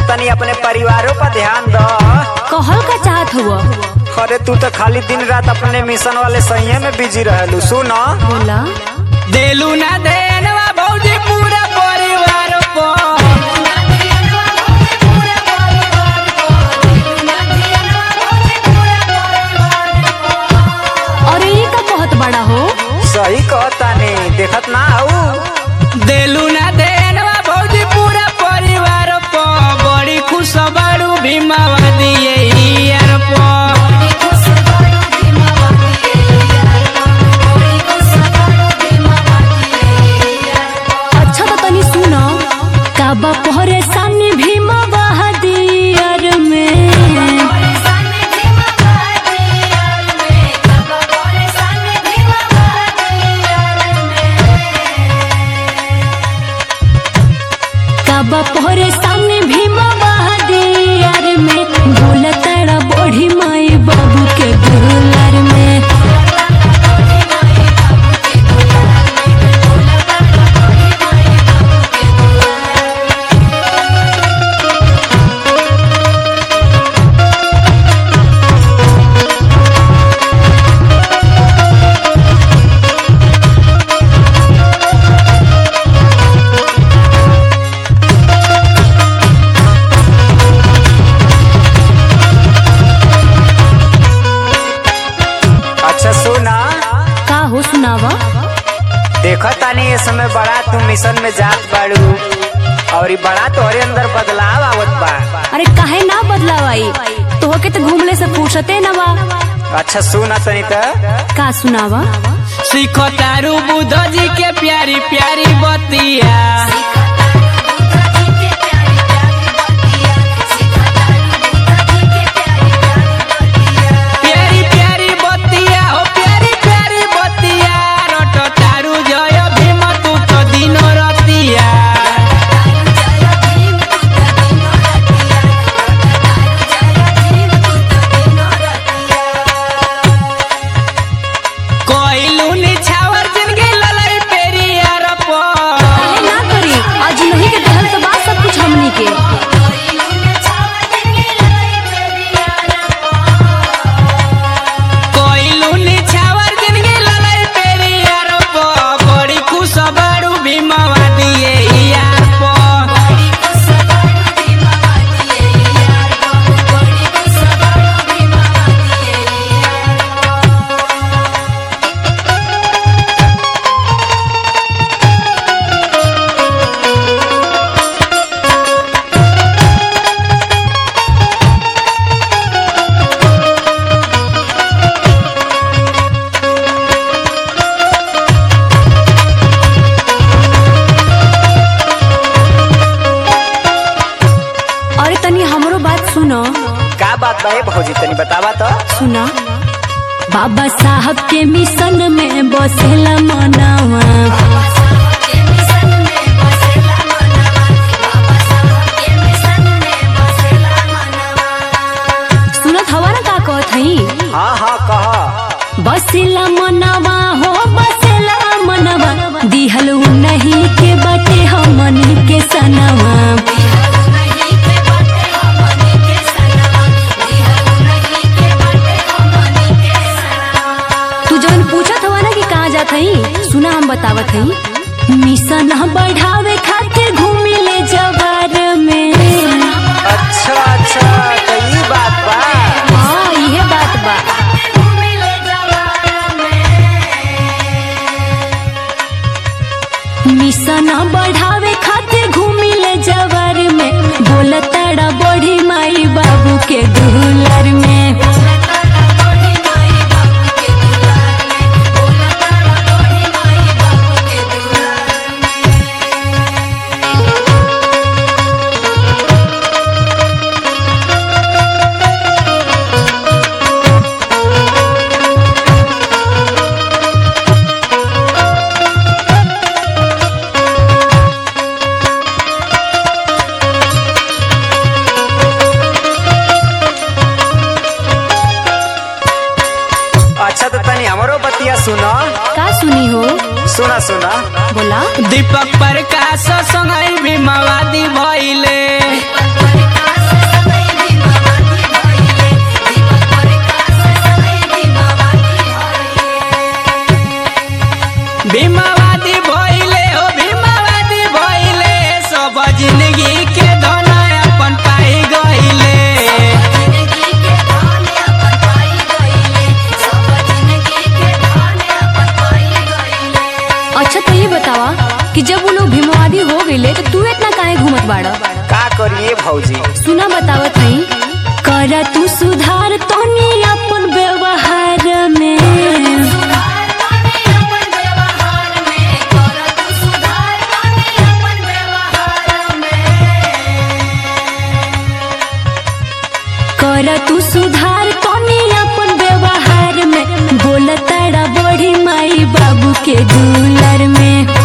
तनी अपने परिवारों पर ध्यान दो कहल का चाहत हुआ अरे तू तो खाली दिन रात अपने मिशन वाले सही में बिजी रहलू सुन बोला देलू ना देनवा भौजी पूरा परिवार को अरे ये का कहत बड़ा हो सही कहतानी देखत ना हऊ देलू ना देनवा भौजी पूरा परिवार को बड़ी खुश बड़ू भीमावा दिए यार को अच्छा तो तनी सुनो काबा परेशानी भीमा बहादियर में काबा परेशानी भीमा बहादियर में बोलताड़ा बड़ी माई बाबू के गुलर में अच्छा सुना का हो सुनावा देखत तानी ये समय बड़ा तू मिशन में जात बाड़ू और ई बड़ा तोहरे अंदर बदलाव आवत बा अरे काहे ना बदलावाई तोहके तो घूमले से फुर्सते न बा अच्छा सुना तनी त का सुनावा सीखो तारू बुद्ध जी के प्यारी प्यारी बतिया प्यारी प्यारी बतिया हो प्यारी प्यारी बतिया रट तारू जय भीम तू तो दिन रतिया कोइलू निछावर जिनगी ललई पेरियार पर काहे ना करी आज नहीं के दहल तो बात सब कुछ हमनी के कोइलू निछावर जिनगी ललई पेरियार पर बड़ी खुश बड़ू भीमवा दिए यार पर अरे तनी हमरो बात सुनो का बात बा ए भौजी तनी बतावा तो सुना बाबा साहब के मिशन में बसेला मनावा सुनत हवा ना का कहत हई हाँ हाँ कह बसेला मनवा हो बसेला मनवा दिहल नहीं के बटे हमनी के सनवा तू जवन पूछत हवा ना कि कहाँ जात हई सुना हम बतावत हई मिशन बढ़ावे खातिर घूमी ले जवार में अच्छा अच्छा तो ई बात बा हाँ इहे बात बा मिशन बढ़ावे खातिर घूमी ले जवार में बोलताड़ा बड़ी माई बाबू के दुलर में अच्छा तो तनी हमरो बतिया सुनो का सुनी हो सुना सुना बोला दीपक प्रकाश संगई भीमवादी भइले जात बाड़ा का करिए भौजी सुना बतावत हई कर तू सुधार तनी अपन व्यवहार में कर तू सुधार तनी अपन व्यवहार में बोल तारा बड़ी माई बाबू के दुलर में